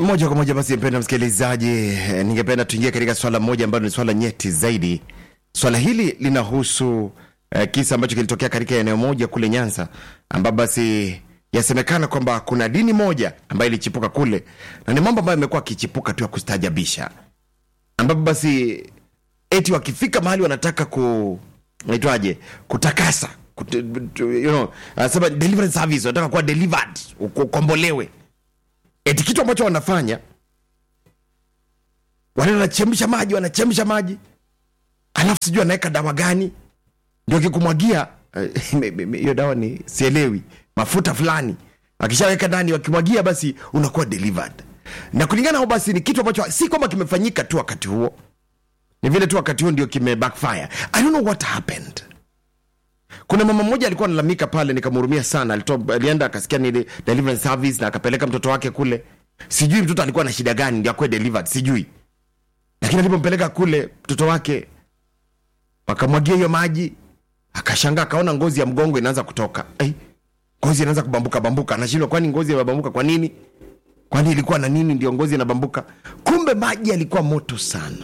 moja kwa moja basi mpenda msikilizaji eh, ningependa tuingie katika swala moja ambalo ni swala nyeti zaidi swala hili linahusu eh, kisa ambacho kilitokea katika eneo moja kule nyanza ambapo basi yasemekana kwamba kuna dini moja ambayo ilichipuka kule na ni mambo ambayo amekuwa akichipuka tu ya kustajabisha ambapo basi eti wakifika mahali wanataka ku naitwaje kutakasa kut, you know, anasema deliverance service wanataka kuwa delivered uko- ukombolewe eti kitu ambacho wanafanya wale wanachemsha maji wanachemsha maji alafu sijui anaweka dawa gani ndio kikumwagia eh, me- me- me- hiyo dawa ni sielewi mafuta fulani akishaweka ndani wakimwagia basi unakuwa delivered na kulingana nao basi ni kitu ambacho si kwamba kimefanyika tu wakati huo ni vile tu wakati huo ndio kime backfire i don't know what happened kuna mama mmoja alikuwa analalamika pale nikamhurumia sana Alitoa, alienda akasikia ni de- deliverance service na akapeleka mtoto wake kule sijui mtoto alikuwa na shida gani ndio akuwe delivered sijui lakini alipompeleka kule mtoto wake wakamwagia hiyo maji akashangaa akaona ngozi ya mgongo inaanza kutoka hey, ngozi inaanza kubambuka bambuka anashindwa kwani ngozi inabambuka kwa nini kwani ilikuwa na nini ndio ngozi inabambuka kumbe maji yalikuwa moto sana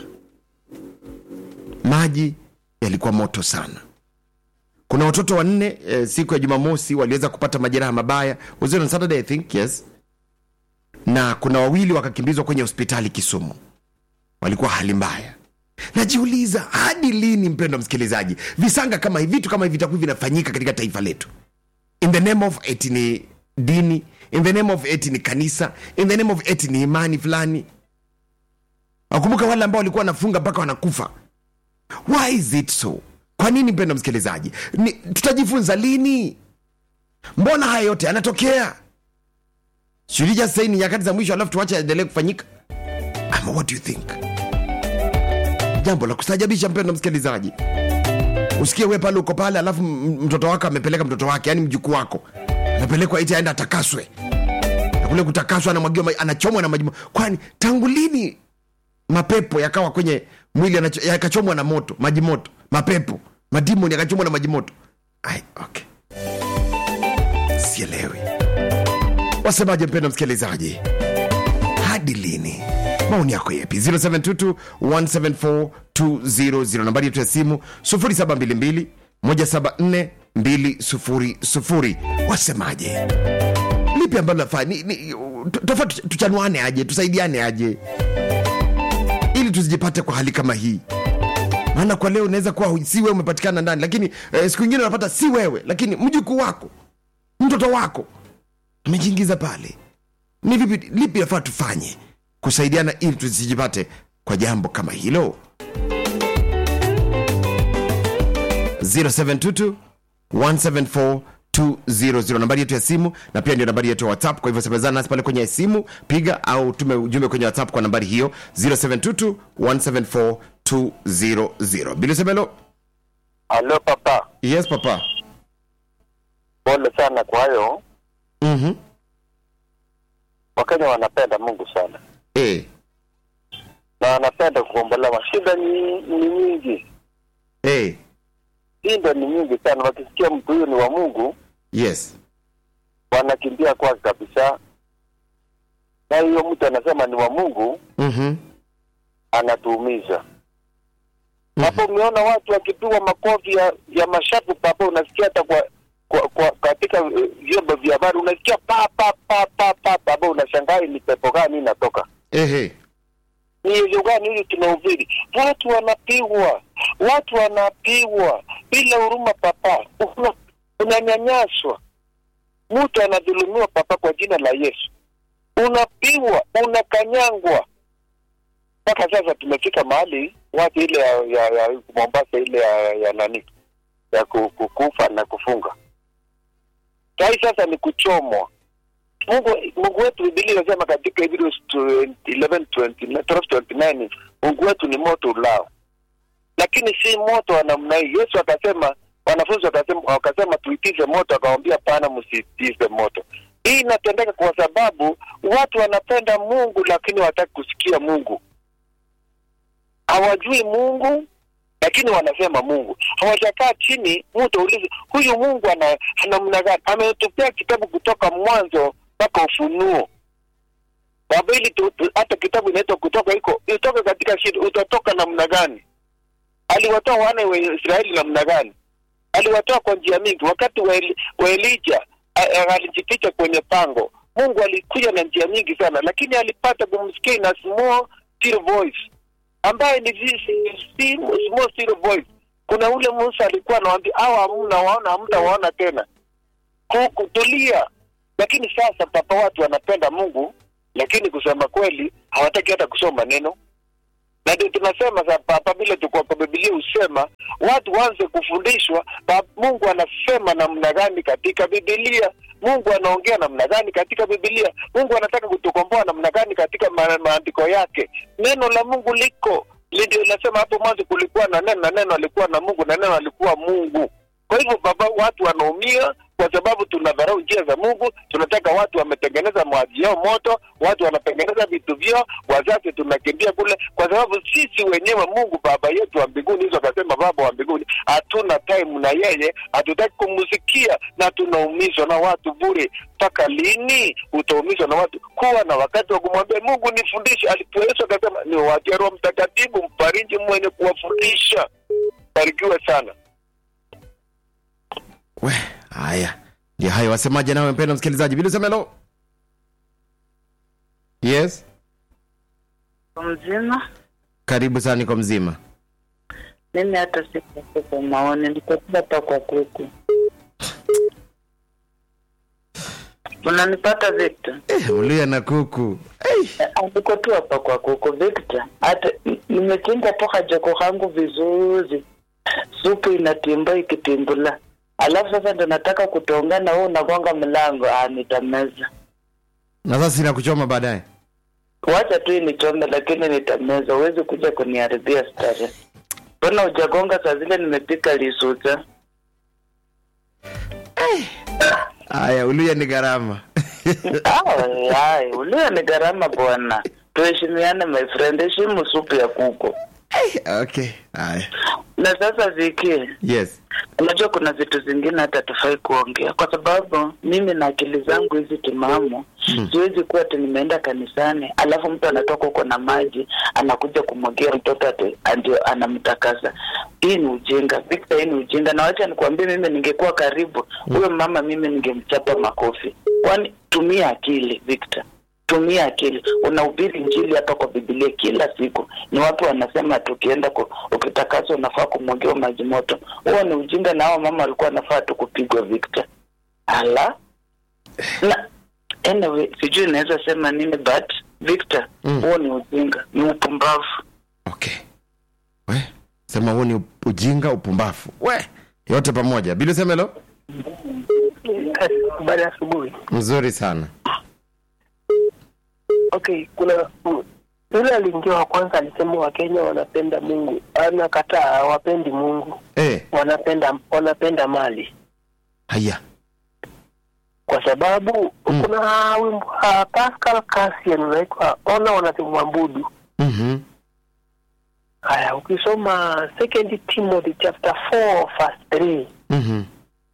maji yalikuwa moto sana kuna watoto wanne eh, siku ya jumamosi waliweza kupata majeraha mabaya was it on saturday i think yes na kuna wawili wakakimbizwa kwenye hospitali kisumu walikuwa hali mbaya najiuliza hadi lini mpendo msikilizaji visanga kama hivi vitu kama hivi vitakuwa vinafanyika katika taifa letu in the name of eti ni dini in the name of eti ni kanisa in the name of eti ni imani fulani wakumbuka wale ambao walikuwa wanafunga mpaka wanakufa why is it so kwa nini mpendo msikilizaji ni, tutajifunza lini mbona haya yote yanatokea shulija sahii ni nyakati za mwisho alafu tuache aendelee kufanyika ama what do you think jambo la kustajabisha mpendo msikilizaji usikie we pale uko pale alafu m- mtoto wako amepeleka mtoto wake yani mjukuu wako amepelekwa iti aenda atakaswe na kule kutakaswa anamwagiwa ma- anachomwa na maji mo- kwani tangu lini mapepo yakawa kwenye mwili anacho- yakachomwa na moto maji moto mapepo madimoni yakachomwa na maji moto Ai, okay. sielewi wasemaje mpendo msikilizaji hadi lini maoni yako yepi 0722 174 200 nambari yetu ya simu 0722 174 200 wasemaje lipi ambalo nafaa ni, ni, tofa tuchanuane aje tusaidiane aje ili tusijipate kwa hali kama hii maana kwa leo unaweza kuwa si wewe umepatikana ndani lakini eh, siku ingine unapata si wewe lakini mjukuu wako mtoto wako amejiingiza pale ni vipi lipi nafaa tufanye kusaidiana ili tusijipate kwa jambo kama hilo 0722 174 200 nambari yetu ya simu na pia ndio nambari yetu ya whatsapp kwa hivyo semezana nasi pale kwenye simu piga au tume ujumbe kwenye whatsapp kwa nambari hiyo 0722 174 200 bilisemelo Halo papa, yes papa pole sana kwa hayo. mm-hmm. Wakenya wanapenda Mungu sana eh, na wanapenda kukombolewa. Shida ni, ni nyingi, eh, shida ni nyingi sana. Wakisikia mtu huyu ni wa Mungu, yes wanakimbia kwake kabisa, na hiyo mtu anasema ni wa Mungu, mm-hmm. anatuumiza hapo. Umeona watu wakipigwa makofi ya, ya mashapu papa, unasikia hata kwa, kwa, kwa katika eh, vyombo vya habari unasikia pa pa pa pa pa papa, unashangaa ni pepo gani inatoka Ehe. ni hivyo gani hili tunahubiri? Watu wanapigwa, watu wanapigwa bila huruma papa, Una- unanyanyaswa, mtu anadhulumiwa papa, kwa jina la Yesu unapigwa, unakanyangwa. Mpaka sasa tumefika mahali watu ile ya, ya, ya Mombasa ile ya, ya nani ya ku- ku- kufa na kufunga, sai sasa ni kuchomwa. Mungu Mungu wetu Biblia inasema katika Hebrews 11:29 Mungu wetu ni moto ulao, lakini si moto wa namna hii. Yesu akasema, wanafunzi wakasema, wakasema tuitize moto, akamwambia pana, msitize moto. Hii inatendeka kwa sababu watu wanapenda Mungu, lakini hawataki kusikia Mungu. Hawajui Mungu, lakini wanasema Mungu. Hawajakaa chini, mtu aulize huyu Mungu ana ana namna gani? Ametupea kitabu kutoka mwanzo mpaka Ufunuo. baba ili tu, tu, hata kitabu inaitwa kutoka iko itoke katika shida utatoka namna gani aliwatoa wana wa israeli namna gani aliwatoa kwa njia mingi wakati wa, Eli, wa elija a- a- alijificha kwenye pango mungu alikuja na njia nyingi sana lakini alipata kumsikia na small still voice ambaye ni vi- si- small still voice kuna ule musa alikuwa anawambia awa hamna waona hamtawaona tena Ku- kutulia lakini sasa papa watu wanapenda mungu lakini kusema kweli hawataki hata kusoma neno na ndio tunasema sa papa vile tuko kwa bibilia husema watu waanze kufundishwa pa, mungu anasema namna gani katika bibilia mungu anaongea namna gani katika bibilia mungu anataka kutukomboa namna gani katika ma, maandiko yake neno la mungu liko Li- ndio inasema hapo mwanzo kulikuwa na neno na neno alikuwa na mungu na neno alikuwa mungu kwa hivyo baba watu wanaumia kwa sababu tunadharau njia za mungu tunataka watu wametengeneza maji yao moto watu wanatengeneza vitu vyao wazazi tunakimbia kule kwa sababu sisi wenyewe mungu baba yetu wa mbinguni hizo akasema baba wa mbinguni hatuna time na yeye hatutaki kumsikia na tunaumizwa na watu bure mpaka lini utaumizwa na watu kuwa na wakati wa kumwambia mungu nifundishe alipo yesu akasema ni watia roho mtakatifu mfariji mwenye kuwafundisha barikiwe sana we haya ndio hayo wasemaje nawe mpendo msikilizaji vile semelo yes mzima karibu sana niko mzima mimi hata siku kwa maoni nikotua hapa kwa kuku unanipata Victor eh, mluya na kuku eh. niko tu hapa kwa kuku Victor hata n- nimechinja toka joko kangu vizuri supu inatimba ikitimbula alafu sasa ndo nataka kutongana wewe unagonga mlango ah nitameza na sasa sina kuchoma baadaye wacha tu inichome lakini nitameza huwezi kuja kuniharibia stare mbona ujagonga saa zile nimepika lisuta haya uluya ni gharama Ai, ulio ni gharama bwana. Tuheshimiane my friend, heshimu supu ya kuku. okay haya Na sasa Viki, yes unajua kuna vitu zingine hata tufai kuongea, kwa sababu mimi na akili zangu hizi timamu Hmm. siwezi kuwa ati nimeenda kanisani alafu mtu anatoka huko na maji anakuja kumwagia mtoto ati ndio anamtakasa. Hii ni ujinga Victor, hii ni ujinga, na wacha nikwambie, mimi ningekuwa karibu huyo mama, mimi ningemchapa makofi. Kwani tumia akili Victor tumia akili. Unahubiri njili hapa kwa Biblia kila siku, ni watu wanasema tukienda ku, ukitakaswa unafaa kumwagiwa maji moto. Huo ni ujinga, na hao mama walikuwa wanafaa tu kupigwa Victor. Ala na anyway, sijui naweza sema nini but Victor, Mm. huo ni ujinga, ni upumbavu. okay we sema huo ni ujinga upumbafu we yote pamoja bili semelo Habari ya asubuhi. mzuri sana Okay, kuna mm, yule aliingia wa kwanza alisema Wakenya wanapenda Mungu, anakataa, hawapendi Mungu, eh, wanapenda wanapenda mali, haya kwa sababu Mm. kuna wimbo wa Pascal Cassian unaitwa ona wanavyomwabudu. mm-hmm. Haya, ukisoma Second Timothy chapter 4 verse 3 Mm-hmm.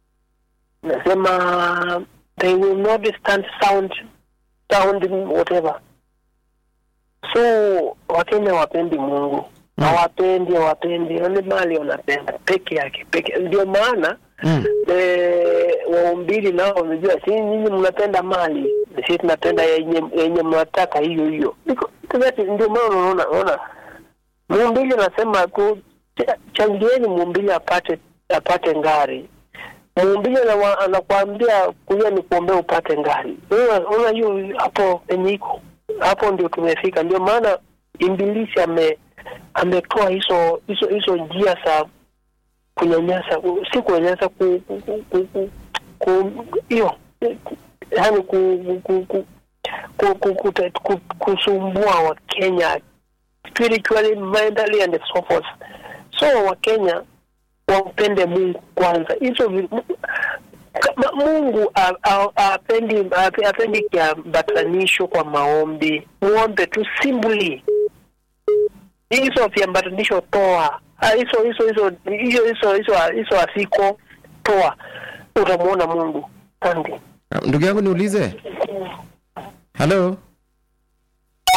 nasema they will not stand sound sound whatever so wakenya wapendi mungu Mm. hawapendi hawapendi wale mali wanapenda peke yake peke ndio maana Mm. eh, waumbili nao wamejua si nyinyi mnapenda mali si tunapenda yenye yenye mnataka hiyo hiyo Because- because ndio maana unaona unaona muumbili anasema tu cha- changieni muumbili apate apate ngari muumbili anawa- anakuambia kuja ni kuombea upate ngari Unaona- unaona hiyo hapo penye iko hapo ndio tumefika ndio maana imbilisi ame ametoa hizo hizo hizo njia za kunyanyasa si kunyanyasa ku ku- ku- ku- ku- hiyo yaani ku, ku, ku, ku, ku, ku, ku, kusumbua wakenya spiritually mentally and so forth so wakenya wampende mungu kwanza hizo vi- mu- kama mungu a- a- apendi ape- apendi kiambatanisho kwa maombi muombe tu simply hizo viambatanisho toa Ah, hizo hizo hizo hizo hizo hizo hizo asiko toa utamwona mungu asante ndugu yangu niulize halo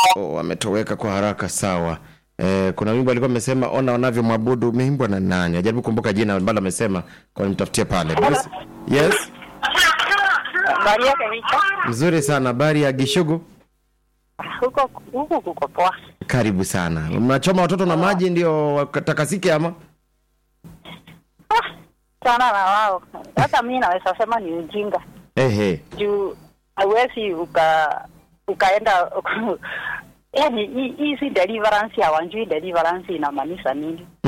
oh, wametoweka kwa haraka sawa Eh, kuna wimbo alikuwa amesema ona wanavyomwabudu umeimbwa na nani ajaribu kumbuka jina ambalo amesema kwa nimtafutie pale Bruce, yes Habari yake Victor? mzuri sana habari ya gishugu Huko huko kuko poa. karibu sana mnachoma watoto na maji ndio wakatakasike ama Ah, sana na wao. Hata mimi naweza sema ni ujinga. ehe Juu hauwezi uka ukaenda yaani hii hii si deliverance hawajui deliverance inamaanisha nini.